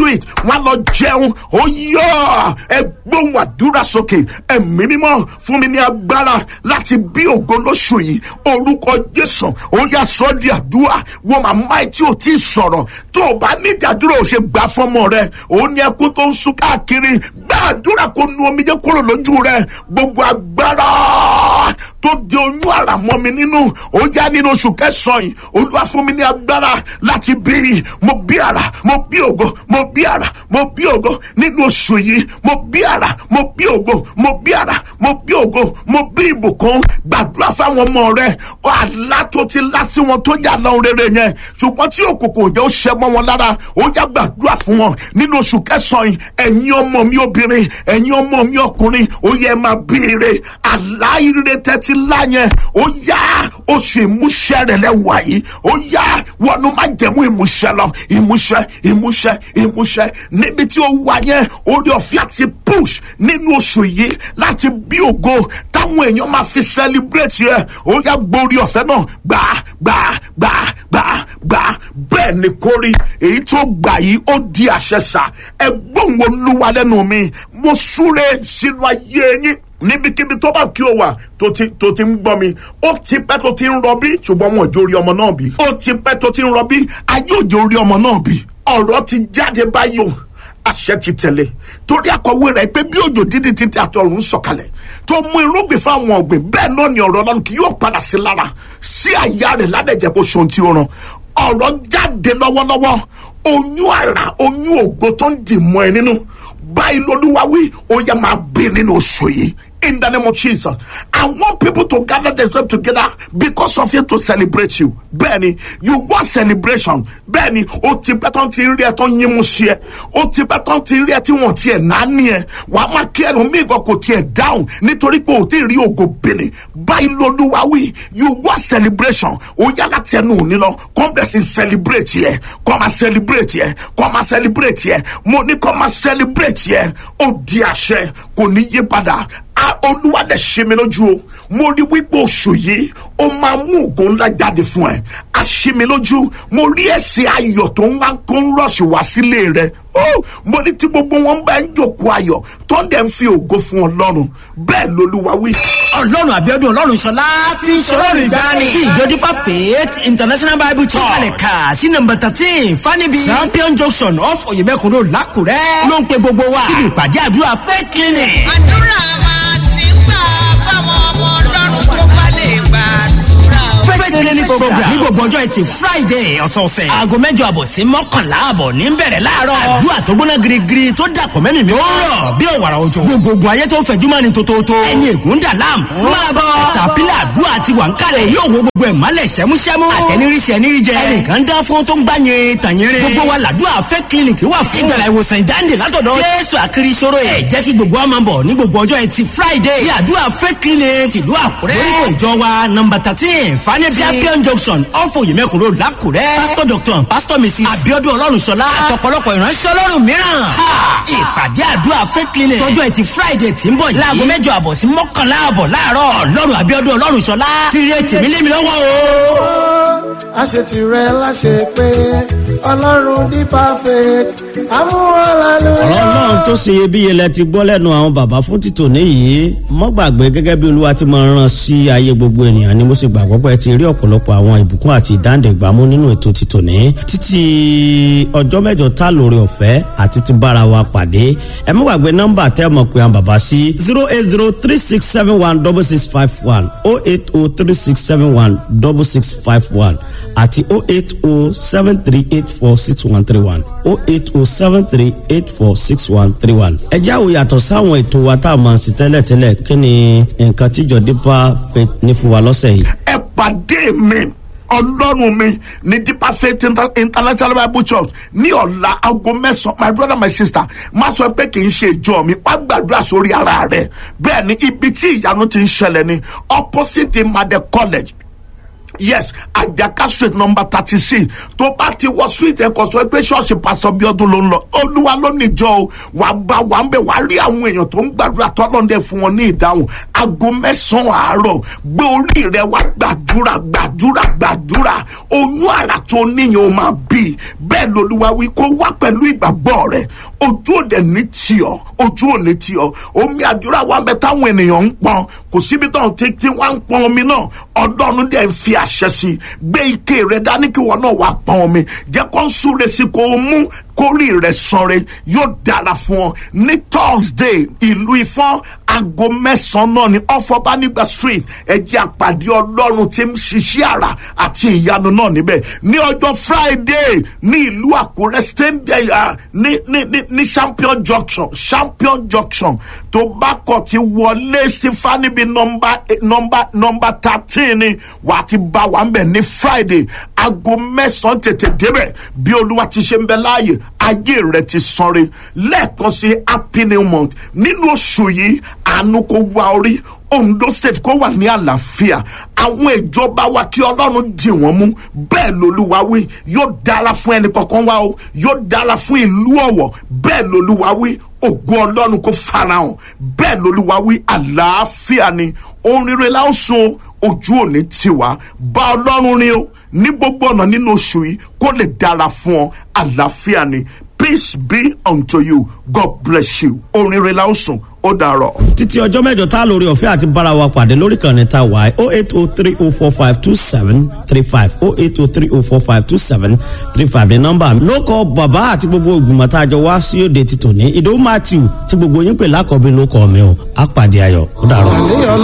sweet wọn lọ jẹun ó yọ ẹ gbóhùn àdúrà sókè ẹ̀mí mímọ́ fún mi ní agbára láti bí ògo lóṣù yìí orúkọ jésù ó yà sọ di àdúrà wo màmá ẹ tí ò tí ì sọ̀rọ̀ tó o bá ní ìdádúró ò ṣe gbà fọmọ rẹ òun ní ẹkún tó ń sun káàkiri gbà àdúrà kó nu omijé kúrò lójú rẹ gbogbo agbára tó di oyún àrà mọ́ mi nínú ó yá nínú oṣù kẹsàn-án yìí olúwa fún mi ní agbára láti bí i mo bí àrà mo bí ògo mo bí àrà mo bí ògo nínú oṣù yìí mo bí àrà mo bí ògo mo bí àrà mo bí ògo mo bí ìbùkún gbàdúrà fáwọn ọmọ rẹ àlá tó ti lá sí wọn tó yà lọ rere yẹn ṣùgbọ́n tí òkùnkùn òjò ṣẹ mọ́ wọn lára ó yá gbàdúrà fún wọn nínú oṣù kẹsàn-án yìí ẹ̀yin ọmọ mi obìnrin ẹ̀yin ọmọ mi ọkùnrin ó yẹ máa bí ire àlá ire tẹ́tí lá yẹn ó yá oṣù ìmúṣẹ rẹ lẹ́wà yìí ó yá wọnú má jẹ̀mú ìmúṣẹ lọ ìmúṣẹ ìmúṣẹ ìmúṣẹ níbi tí ó wà yẹn orí ọ̀fẹ́ àti push nínú oṣù yìí láti bí ògo táwọn èèyàn máa fi celebrate yẹ ó yá gbórí ọ̀fẹ́ náà gbà gbà gbà gbà gbà bẹ́ẹ̀ ni kórí èyí tó gbà yìí ó di àṣẹ sà ẹ gbóhùn olúwa lẹ́nu mi mo súre sínú ayé yín níbikíbi tó bá kí o wà tó ti tó ti ń gbọ́ mi ó ti pẹ́ tó ti ń rọbí ṣùgbọ́n wọn ò jó rí ọmọ náà bí ó ti pẹ́ tó ti ń rọbí ayé òjò rí ọmọ náà bí ọ̀rọ̀ ti jáde báyìí o àṣẹ ti tẹ̀lé torí akọ̀wé rẹ̀ pé bí òjò dídí títí àtọ̀run sọ̀kalẹ̀ tó mú irúgbìn fáwọn ọ̀gbìn bẹ́ẹ̀ náà ni ọ̀rọ̀ ọlọ́run kì yóò padà sí lára sí àyà rẹ̀ ládẹ́jẹ́ bó ṣohun tí ó ràn ọ̀rọ̀ jáde lọ́wọ́lọ́wọ́ oyún àrà oyún ògo tó ń dì mọ́ ẹ nínú báyìí lọ́dúnwá wí ó yẹ máa bí nínú oṣù yìí in the name of Jesus. I want people to gather themselves together because of you to celebrate you. Bẹ́ẹ̀ni, you want celebration. Bẹ́ẹ̀ni, o ti pẹ́ tán ti rí ẹ tán yín mú sí ẹ. O ti pẹ́ tán ti rí ẹ tí wọ́n ti ẹ̀ náání ẹ. Wà á máa kí ẹnu mí nǹkan kò tiẹ̀ dáhùn nítorí pé o ti rí ògo bìnrin. Báyìí lolúwa wí, you want celebration. O yá láti ẹnu òní lọ. Come bless and celebrate yẹ. Come and celebrate yẹ. Come and celebrate yẹ. Mo ní come and celebrate yẹ. O di àṣẹ kò ní yí padà olúwa dẹ̀ ṣe mi lójú o mo rí wípé oṣù yìí ó máa mú ògo ńlá jáde fún ẹ a ṣe mi lójú mo rí ẹsẹ̀ ayọ̀ tó ń wá kó ń rọ̀ṣì wá sílé rẹ mo ní tí gbogbo wọn bá ń jòkó ayọ̀ tó ń dẹ̀ ń fi ògo fún ọlọ́run bẹ́ẹ̀ lolúwa wí. ọlọ́run àbíọ́dún ọlọ́run ṣọlá ti ń ṣọlọ́run ìgbani tí ìjọ dípà faith international bible church kalẹ̀ kà sí nọmba thirteen fanibi champion junction off oyèmẹ́kùn road lákùrẹ́ ló ń pe gbogbo wa síbi ìpàdé àdúrà faith clinic. àdúrà máa sì ń gbà fáwọn ọmọ ọlọ́run tó bá lè gbàdúrà o. faith clinic program ní gbogbo ọjọ́ ẹtì friday ọ̀sọ̀ọ̀sẹ̀ aago mẹ́jọ àbọ̀ sí mọ́kànlá àbọ̀ ní bẹ̀rẹ̀ láàárọ̀ àdúrà tó gbóná girigiri tó dàpọ̀ mẹ́mì mi ó rọ̀ bí òwàrà òjò gbogbogbò ayé tó ń fẹ̀jú mọ́ni tótótó ẹni ègún dà láàmú máa bọ̀ tàpílà àdúrà ti wà ń kalẹ̀ yóò wo gbogbo ẹ̀ mọ́lẹ̀ sẹ́músẹ́mú àtẹniríṣẹ́ ẹniríjẹ ẹnìkan dán fún tó ń gbá yin tàyínrín gbogbo wa làdúrà fẹ́ clinic wà fún ìgbàlá ìwòsàn ìdáǹdè látọ̀dọ̀ jésù àkiri ìṣòro ẹ̀ jẹ́ kí gbogbo wa máa bọ̀ ní gbogbo ọjọ́ ẹtì friday ní àdúrà fẹ́ clinic tìlú àkúrẹ́ lórúkọ ìjọ wa nọmba thirteen fanẹ́bí champion junction ọ̀fọ̀ yìmẹ̀kùn road lákùrẹ́ pastor doctor and pastor mrs abiodun ọlọ́runṣọlá àtọ̀pọ̀lọpọ̀ ìránṣẹ́ ọlọ́run mìíràn ìpàdé àdúrà fẹ́ clinic tọjọ́ ẹtì friday tí ń bọ̀ yìí láago mẹ́jọ àbọ̀ sí mọ́kànlá àbọ̀ láàárọ̀ ọlọ́run abiodun ọlọ́runṣọlá ti rí ètì mi lé mi lọ́wọ́ o àṣetì rẹ láṣẹ pé ọlọ́run di perfect amúhàlálù. ọ̀rọ̀ náà tó ṣe iyebíye lẹ ti gbọ́ lẹ́nu àwọn bàbá fún títò níyì mọ́ gbàgbé gẹ́gẹ́ bí olúwa ti máa ràn sí ayé gbogbo ènìyàn ni mo sì gbàgbọ́ pé ẹ ti rí ọ̀pọ̀lọpọ̀ àwọn ìbùkún àti ìdáǹdẹ̀gbàmú nínú ètò títò ní títí ọjọ́ mẹ́jọ tá lórí ọ̀fẹ́ àti ti bára wa pàdé ẹ mọ́ gbàgbé nọ́mbà tẹ́ mọ̀ pé àwọn bàbá sí zero eight zero three six seven one double six five one oh eight oh three six seven one double six five one àti oh eight oh seven three eight four six one three one oh eight oh seven three eight four six one three one. ẹ jáwó yàtọ̀ sáwọn ètò wa tá a máa ṣe tẹ́lẹ̀tẹ́lẹ̀ kí ni nǹkan tíjọ dípà fẹ́ ní fún wa lọ́sẹ̀ yìí. ẹ pàdé mi ọlọ́run mi ní deeper faith Inter- international bible church ní ọ̀la aago mẹ́sàn-án my brother my sister má sọ pé kì í ṣe ìjọ mi wá gbàdúrà sórí ara rẹ bẹ́ẹ̀ ni ibi tí ìyanu ti ń ṣẹlẹ̀ ni opposite imade college yes àjàká street number thirty six tó bá ti wọ street ẹ̀kọ́ sọ pé ṣọ́ọ̀ṣì pásọ bíọ́dún ló ń lọ olúwa ló níjọ o wàá bá wàá ń bẹ̀ wàá rí àwọn èèyàn tó ń gbàdúrà tọ́lọ́ndẹ̀ fún wọn ní ìdáhùn aago mẹ́sàn-án àárọ̀ gbé orí rẹ wá gbàdúrà gbàdúrà gbàdúrà oyún àrà tó níyàn ó máa bí bẹ́ẹ̀ lolúwa wí kó wá pẹ̀lú ìgbàgbọ́ rẹ ojú òde ní tiọ̀ ojú òní tiọ̀ omi àdúrà wa ń bẹ táwọn ènìyàn ń pọn kò síbi tó ń tí tí wọ́n ń pọn omi náà ọlọ́run dẹ̀ ń fi àṣẹ sí i gbé ike rẹ dání kí wọn náà wá pọn omi jẹ́ kó ń súre sí kó o mú kórì rẹ sanre yóò dára fún ọ ní thursday ìlú ifọ̀n aago mẹ́sàn-án náà ní ọ̀fọ̀bánigba street ẹ̀jẹ̀ àpàdé ọlọ́run tí ń ṣiṣẹ́ àrà àti ìyanu náà níbẹ̀ ní ọjọ́ friday ní ìlú àkúrẹ́ stadium ní ní ní ní champion junction champion junction tó bá kọ̀ ti wọlé stefani bíi nọmba nọmba nọmba thirteen ni wàá ti bá wa ń bẹ̀ ní friday aago mẹ́sàn-án tètè débẹ̀ bí olúwa ti ṣe ń bẹ láàyè ayé rẹ ti sanre lẹ́ẹ̀kan sí happy new month nínú oṣù yìí àánú kó wá orí ondo state kó wà ní àlàáfíà àwọn ìjọba wa kí ọlọ́run dì wọ́n mú bẹ́ẹ̀ lolúwa wí yóò dára fún ẹnì kankan wa o yóò dára fún ìlú ọ̀wọ̀ bẹ́ẹ̀ lolúwa wí ògo ọlọ́run kó farahàn bẹ́ẹ̀ lolúwa wí àlàáfíà ni ohun rere la ó sun ojú òní tiwa bá ọlọ́run rin o ní gbogbo ọ̀nà nínú oṣù yìí kó lè dára fún ọ àlàáfíà ni peace be unto you god bless you ohun rere la ó sun ó dàrọ. títí ọjọ́ mẹ́jọ tá a lórí ọ̀fẹ́ àti bára wa pàdé lórí kan ní ta wáyé oh eight oh three oh four five two seven three five oh eight oh three oh four five two seven three five ní nọ́mbà mi. ló kọ bàbá àti gbogbo ìgbìmọ̀ tá a jọ wá sí òde títò ní ìdòwú matthew tí gbogbo yín pè lákọ̀ọ́bí ló kọ́ mi o á pàdé ayọ̀ ó dàrọ. àníyàn